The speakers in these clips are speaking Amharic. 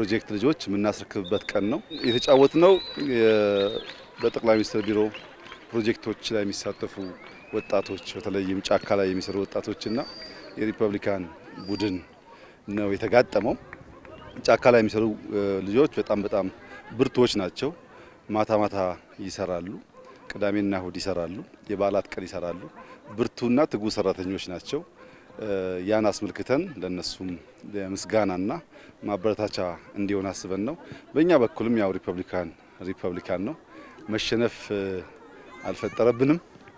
ፕሮጀክት ልጆች የምናስረክብበት ቀን ነው። የተጫወትነው በጠቅላይ ሚኒስትር ቢሮ ፕሮጀክቶች ላይ የሚሳተፉ ወጣቶች በተለይም ጫካ ላይ የሚሰሩ ወጣቶችና የሪፐብሊካን ቡድን ነው የተጋጠመው። ጫካ ላይ የሚሰሩ ልጆች በጣም በጣም ብርቱዎች ናቸው። ማታ ማታ ይሰራሉ፣ ቅዳሜና እሁድ ይሰራሉ፣ የበዓላት ቀን ይሰራሉ። ብርቱና ትጉ ሰራተኞች ናቸው። ያን አስመልክተን ለነሱም ምስጋናና ማበረታቻ እንዲሆን አስበን ነው። በእኛ በኩልም ያው ሪፐብሊካን ሪፐብሊካን ነው መሸነፍ አልፈጠረብንም።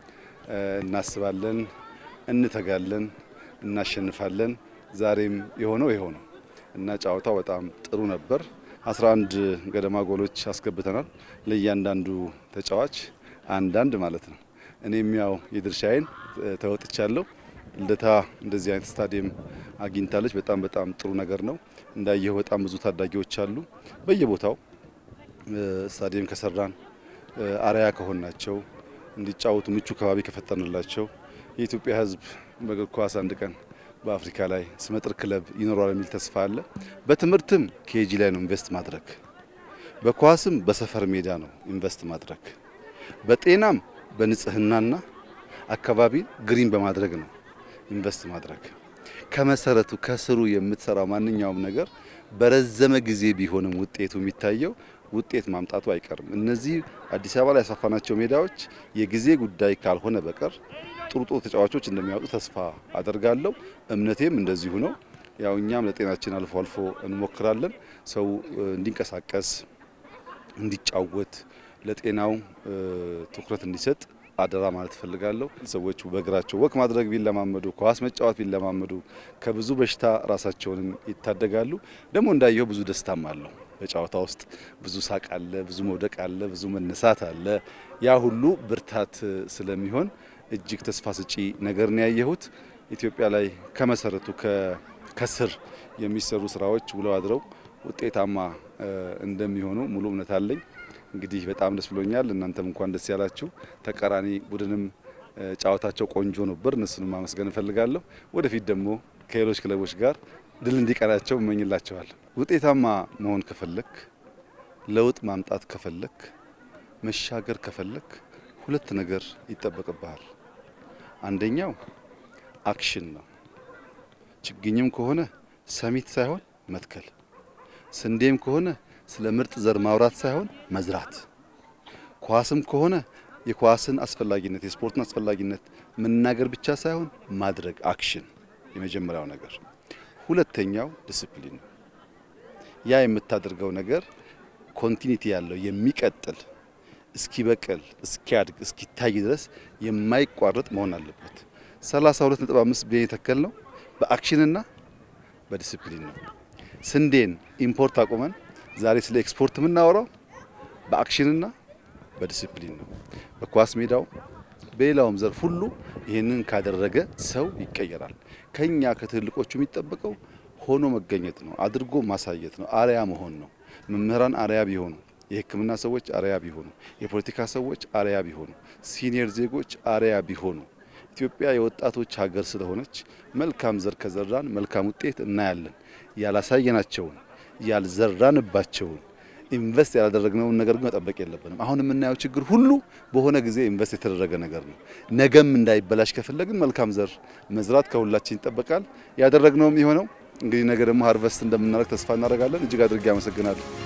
እናስባለን፣ እንተጋለን፣ እናሸንፋለን። ዛሬም የሆነው ይኸው ነው እና ጨዋታው በጣም ጥሩ ነበር። 11 ገደማ ጎሎች አስገብተናል። ለእያንዳንዱ ተጫዋች አንዳንድ ማለት ነው። እኔም ያው የድርሻዬን ተወጥቻለሁ። ልደታ እንደዚህ አይነት ስታዲየም አግኝታለች። በጣም በጣም ጥሩ ነገር ነው። እንዳየው በጣም ብዙ ታዳጊዎች አሉ በየቦታው ስታዲየም ከሰራን አርያ ከሆናቸው እንዲጫወቱ ምቹ ከባቢ ከፈጠርንላቸው የኢትዮጵያ ሕዝብ በእግር ኳስ አንድ ቀን በአፍሪካ ላይ ስመጥር ክለብ ይኖረዋል የሚል ተስፋ አለ። በትምህርትም ኬጂ ላይ ነው ኢንቨስት ማድረግ፣ በኳስም በሰፈር ሜዳ ነው ኢንቨስት ማድረግ፣ በጤናም በንጽህናና አካባቢን ግሪን በማድረግ ነው ኢንቨስት ማድረግ። ከመሰረቱ ከስሩ የምትሰራው ማንኛውም ነገር በረዘመ ጊዜ ቢሆንም ውጤቱ የሚታየው ውጤት ማምጣቱ አይቀርም። እነዚህ አዲስ አበባ ላይ ያሰፋናቸው ሜዳዎች የጊዜ ጉዳይ ካልሆነ በቀር ጥሩ ጥሩ ተጫዋቾች እንደሚያወጡ ተስፋ አደርጋለሁ። እምነቴም እንደዚሁ ነው። ያው እኛም ለጤናችን አልፎ አልፎ እንሞክራለን። ሰው እንዲንቀሳቀስ፣ እንዲጫወት፣ ለጤናው ትኩረት እንዲሰጥ አደራ ማለት እፈልጋለሁ። ሰዎች በእግራቸው ወክ ማድረግ ቢለማመዱ፣ ኳስ መጫወት ቢለማመዱ ከብዙ በሽታ ራሳቸውንም ይታደጋሉ። ደግሞ እንዳየው ብዙ ደስታም አለው። በጨዋታ ውስጥ ብዙ ሳቅ አለ፣ ብዙ መውደቅ አለ፣ ብዙ መነሳት አለ። ያ ሁሉ ብርታት ስለሚሆን እጅግ ተስፋ ስጪ ነገር ነው ያየሁት። ኢትዮጵያ ላይ ከመሰረቱ ከስር የሚሰሩ ስራዎች ውለው አድረው ውጤታማ እንደሚሆኑ ሙሉ እምነት አለኝ። እንግዲህ በጣም ደስ ብሎኛል። እናንተም እንኳን ደስ ያላችሁ። ተቃራኒ ቡድንም ጨዋታቸው ቆንጆ ነበር። እነሱንም ማመስገን እፈልጋለሁ። ወደፊት ደግሞ ከሌሎች ክለቦች ጋር ድል እንዲቀናቸው እመኝላቸዋል። ውጤታማ መሆን ከፈለክ፣ ለውጥ ማምጣት ከፈለክ፣ መሻገር ከፈለክ ሁለት ነገር ይጠበቅብሃል። አንደኛው አክሽን ነው። ችግኝም ከሆነ ሰሚት ሳይሆን መትከል፣ ስንዴም ከሆነ ስለ ምርጥ ዘር ማውራት ሳይሆን መዝራት፣ ኳስም ከሆነ የኳስን አስፈላጊነት የስፖርትን አስፈላጊነት መናገር ብቻ ሳይሆን ማድረግ አክሽን የመጀመሪያው ነገር። ሁለተኛው ዲስፕሊን ነው። ያ የምታደርገው ነገር ኮንቲኒቲ ያለው የሚቀጥል እስኪበቅል እስኪያድግ እስኪታይ ድረስ የማይቋረጥ መሆን አለበት። 32.5 ቢሊዮን የተከል ነው በአክሽንና በዲስፕሊን ነው። ስንዴን ኢምፖርት አቁመን ዛሬ ስለ ኤክስፖርት የምናወራው በአክሽንና በዲስፕሊን ነው። በኳስ ሜዳው በሌላውም ዘርፍ ሁሉ ይህንን ካደረገ ሰው ይቀየራል። ከኛ ከትልቆቹ የሚጠበቀው ሆኖ መገኘት ነው፣ አድርጎ ማሳየት ነው፣ አርያ መሆን ነው። መምህራን አርያ ቢሆኑ፣ የሕክምና ሰዎች አርያ ቢሆኑ፣ የፖለቲካ ሰዎች አርያ ቢሆኑ፣ ሲኒየር ዜጎች አርያ ቢሆኑ ኢትዮጵያ የወጣቶች ሀገር ስለሆነች መልካም ዘር ከዘራን መልካም ውጤት እናያለን። ያላሳየናቸውን ያልዘራንባቸውን ኢንቨስት ያላደረግነውን ነገር ግን መጠበቅ የለብንም። አሁን የምናየው ችግር ሁሉ በሆነ ጊዜ ኢንቨስት የተደረገ ነገር ነው። ነገም እንዳይበላሽ ከፈለግን መልካም ዘር መዝራት ከሁላችን ይጠበቃል። ያደረግነውም የሆነው እንግዲህ ነገ ደግሞ ሀርቨስት እንደምናደርግ ተስፋ እናደርጋለን። እጅግ አድርጌ አመሰግናለሁ።